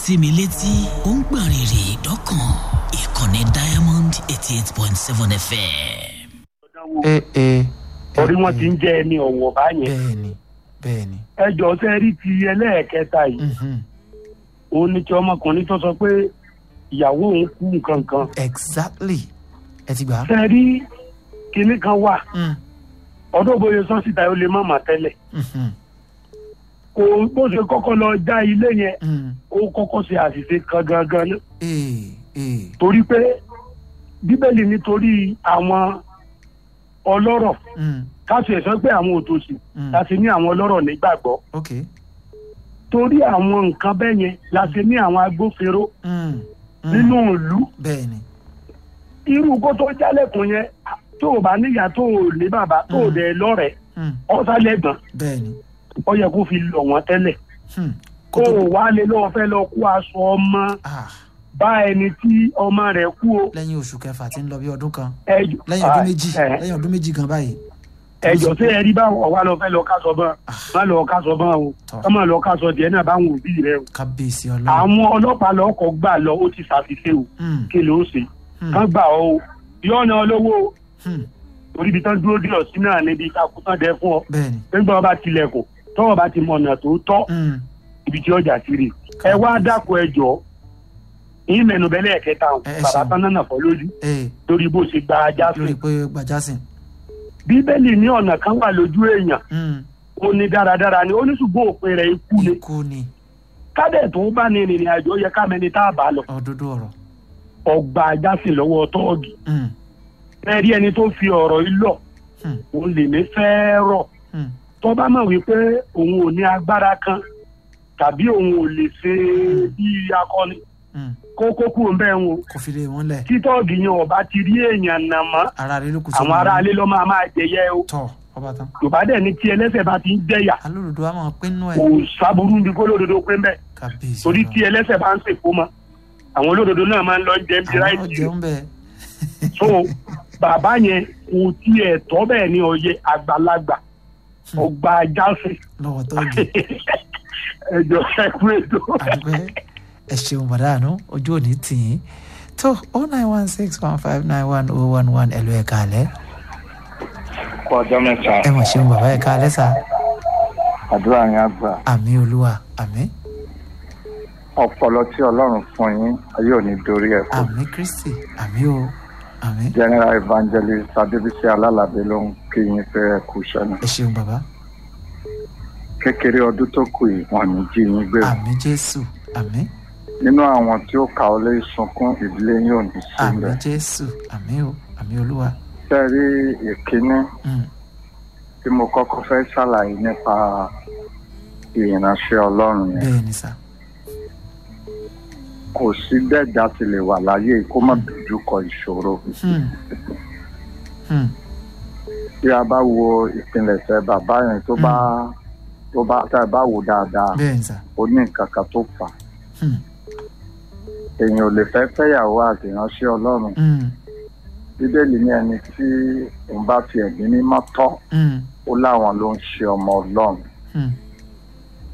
sí mi létí ó ń gbọ̀n rìrì dọ́kàn ìkànnì diamond eighty eight point seven fm. ẹ ẹ torí wọn ti ń jẹ ẹni ọ̀wọ̀ báyẹn bẹ́ẹ̀ni bẹ́ẹ̀ni. ẹjọ́ sẹ́rí ti ẹlẹ́ẹ̀kẹta yìí mhm. òun ni ti ọmọkùnrin tó sọ pé ìyàwó òun kú nǹkan kan exactly ẹ ti gbà. sẹ́rí kinní kan wà Mm, ọdún bóyá sọ́sítà ó lè má mà tẹ́lẹ̀ mhm, kò bó ṣe kọ́kọ́ lọ já ilé yẹn mm. ó kọ́kọ́ ṣe àṣìṣe kan gangan ní ee ee torí pé bíbélì nítorí àwọn ọlọ́rọ̀ mm, káṣí ẹ̀ sọ pé àwọn òtòṣì mm. láti ní àwọn ọlọ́rọ̀ nígbàgbọ́ ok torí àwọn nǹkan bẹ́ẹ̀ yẹn láti ní àwọn agbófinró mm, mm. nínú ìlú bẹ́ẹ̀ni irú kó tó jálẹ̀kùn yẹn tó o bá níyà tó o ní bàbá tó o Mm. dẹ̀ lọ́rẹ̀ẹ́ mm, ọ̀sálẹ̀gbọ̀n bẹ́ẹ̀ni. ó yẹ kó fi lọ̀ wọ́n tẹ́lẹ̀ hmm, kó kó tó o wá lé lọ́wọ́ fẹ́ lọ kó aṣọ ọmọ ah bá ẹni tí ọmọ rẹ̀ kú o lẹ́yìn oṣù kẹfà tí ń lọ bí ọdún kan ẹjọ́ lẹ́yìn ọdún Ah, méjì ẹ, lẹ́yìn ọdún méjì gan báyìí. ẹjọ́ sí ẹrí báwọn wà lọ fẹ́ lọ kásọ bọ́n má lọ kásọ bọ́n o Tọ́. kọ́ má lọ kásọ díẹ̀ náà báwọn òbí rẹ o kábíyèsí ọlọ́run. àwọn ọlọ́pàá lọ́kọ̀ gbà lọ ó ti ṣàṣìṣe o Hmm, kí ló ṣe hmm, kán gbà ọ o yọ̀ọ̀nà olówó o hmm, orí ibi tán dúró dé ọ̀sìn náà níbi ìtakùtàn dẹ fún ọ bẹ́ẹ̀ni. nígbà wọn bá tilẹ̀kùn tọ́wọ́ bá ti mọ ọ̀nà tó tọ́ Hmm, ibi tí ọjà ti rè ẹ wá dákun ẹ jọ yín mẹnu bẹ́lẹ̀ ẹ̀kẹta o Ẹ- ẹ bàbá ṣeun. tán náà fọ́ lójú ee lórí bó ṣe gba ajá lórí fún pé gbajásìn. bíbélì ní ọ̀nà kan wà lójú èèyàn Hmm, ó ní dáradára ni ó ní ṣùgbọ́n òpin rẹ̀ ikú ni ikú ni kádẹ̀ tó bá ní ìrìn àjò yẹ ká mẹni tá a bá lọ òdodo ọ̀rọ̀. ọgbà ajá sí lọ́wọ́ tọ́ọ̀gì Hmm, ẹ rí ẹni tó fi ọ̀rọ̀ yìí lọ hmm, òun lè ní fẹ́ẹ́ rọ̀ hmm, tó bá mọ̀ wípé òun ò ní agbára kan tàbí òun ò lè ṣe bí akọni hmm. kó kó kúrò ń bẹ́ẹ̀ wọn kò fi lè wọ́n lẹ̀. títọ́ọ̀gì yẹn ọba ti rí èèyàn nà mọ́ ara rẹ ló kù àwọn aráalé lọ́ máa máa jẹyẹ o tọ̀ ọba tán. yorùbá dẹ̀ ní tí ẹlẹ́sẹ̀ bá ti ń jẹyà alódodo a máa pín nú ẹ̀. kò sábúrú níbi kó lódodo pé ń bẹ̀ kábíyèsí torí ọlọ́run. tí ẹlẹ́sẹ̀ bá ń sèkó mọ́ àwọn olódodo náà máa ń lọ jẹ́ bí àwọn ráìtì jẹun bẹ́ẹ̀. so bàbá yẹn kò tiẹ̀ tọ́ bẹ́ẹ̀ ní ọyẹ àgbàlagbà ọgbà ajáfẹ́ lọ́wọ́ tọ́jú. ẹjọ́ ẹkú ètò. àdúgbẹ́ ẹ ṣeun bàdánù ojú òní tì í tó o nine one six one five nine one oh one one ẹ̀lú ẹ̀ kalẹ̀ kú ọjọ́ mẹ́ta ẹ mọ̀ ṣeun bàbá ẹ̀ kalẹ̀ sá àdúrà yẹn á gbà àmì olúwa àmì ọpọlọ tí ọlọ́run fún yín ayé ò ní dorí ẹ̀ kù àmì kristi àmì o àmì general evangelist adébísí alálàbí ló ń kí yín pé ẹ kú iṣẹ́ náà ẹ ṣeun bàbá kékeré ọdún tó kù yìí wọn ní jí yín gbé àmì jésù àmì nínú àwọn tí ó kà ó lé sunkún ìdílé yín ò ní àmì sílẹ̀ jésù àmì o àmì olúwa fẹ́ rí ìkíní Mm, tí mo kọ́kọ́ fẹ́ ṣàlàyé nípa ìrìnàṣẹ́ ọlọ́run yẹn bẹ́ẹ̀ ni sá kò sí dẹ́jà ti lè wà láyé kó má dojú kọ ìṣòro Hmm, hmm, tí a bá wo ìpilẹ̀ṣẹ̀ bàbá yẹn tó bá tó bá tá a bá wò dáadáa bẹ́ẹ̀ ni sá ó ní nǹkan kan tó fà á Hmm, èèyàn ò lè fẹ́ fẹ́yàwó àti ìránṣẹ́ ọlọ́run hmm, bíbélì ní ẹni tí òun bá fi ẹ̀mí mímọ́ tọ́ hmm, ó láwọn ló ń ṣe ọmọ ọlọ́run hmm,